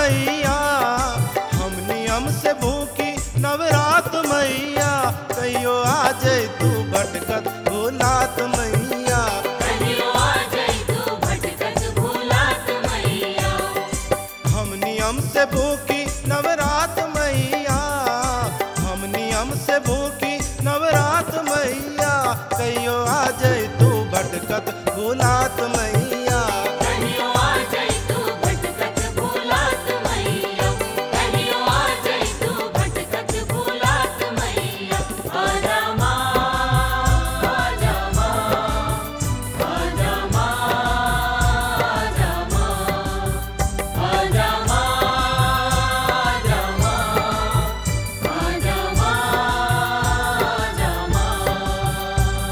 मैया हम नियम से भूखी नवरात मैया कहियो आ जाए तू भटकत भूलात मैया कहियो आ जाई तू भटकत भूलात मैया हम नियम से भूखी नवरात मैया हम नियम से भूखी नवरात मैया कहियो आ जाए तू भटकत भूलात मैया कहियो आ जाई तू भटकत भूलात मैया कहियो आ जाई तू भटकत भूलात मैया आजा माँ आजा माँ आजा माँ आजा माँ आजा माँ आजा माँ आजा माँ आजा माँ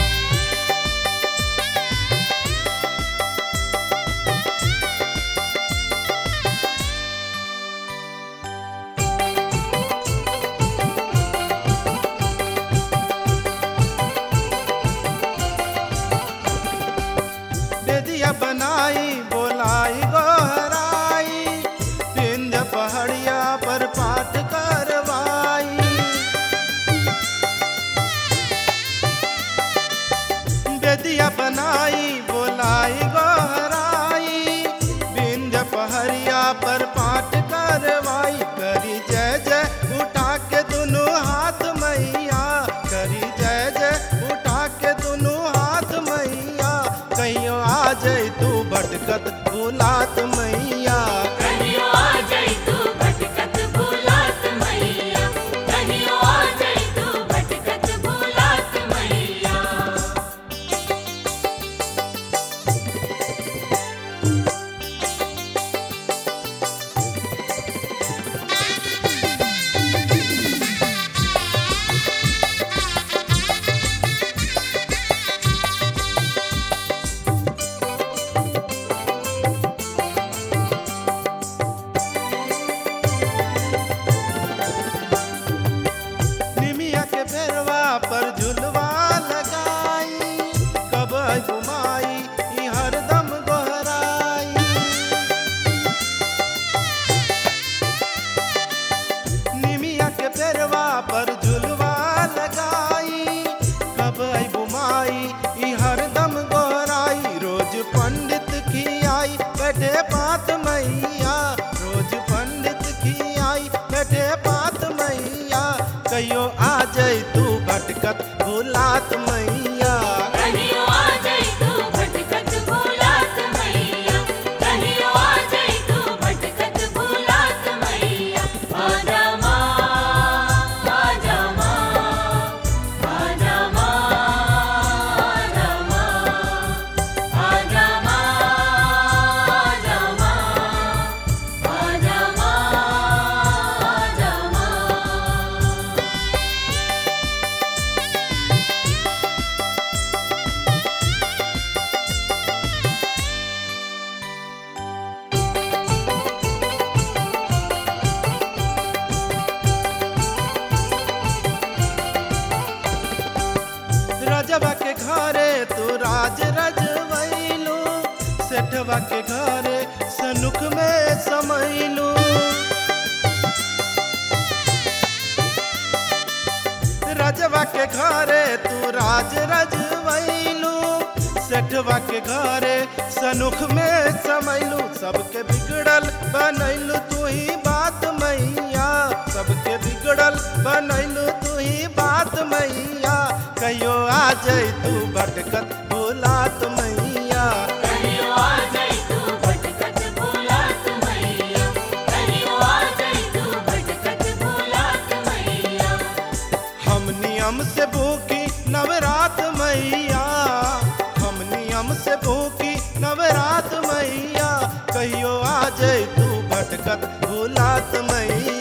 बेदिया बनाई बोलाई गोहराई विंध्य पहाड़िया पर पाठ करवाई बेदिया बनाई बोलाई गोहराई विंध्य पहरिया पर पाठ करवाई करी जय जय उठा के दोनों हाथ मैया करी जय जय उठा के दोनों हाथ मैया कहियो आ जाए तू भटकत भूलात मैया कहियो आ जाई तू भटकत भूलात मैया कहियो आ जाई तू भटकत भूलात मैया निमिया के फेरवा पर झुलवा लगाई कब घुमाई ई हरदम गोहराई निमिया के फेरवा पर झुलवा लगाई कब घुमाई ई हरदम गोहराई रोज पंडित की आई बैठे पात मैया रोज पंडित की आई बैठे पात मैया कहियो आ जाए तू भटकत भूलात मैया कहियो आ जाई तू भटकत भूलात मैया कहियो आ जाई तू भटकत भूलात मैया आजा माँ आजा माँ आजा माँ आजा माँ आजा माँ आजा माँ आजा माँ आजा माँ रजबा के घरे तू राज रजवैलू सेठवा के घरे सनुख में समैलू रजवा के घरे तू राज रजवैलू सेठवा के घरे सनुख में समैलू सबके बिगड़ल बनैलू तू ही बात मैया सबके बिगड़ल बनैलू तू ही बात मैया कहियो आ जाए तू भटकत भूलात मैया कहियो आ जाई तू भटकत भूलात मैया कहियो आ जाई तू भटकत भूलात मैया हम नियम से भूखी नवरात मैया हम नियम से भूखी नवरात मैया कहियो आ जाए तू भटकत भूलात मैया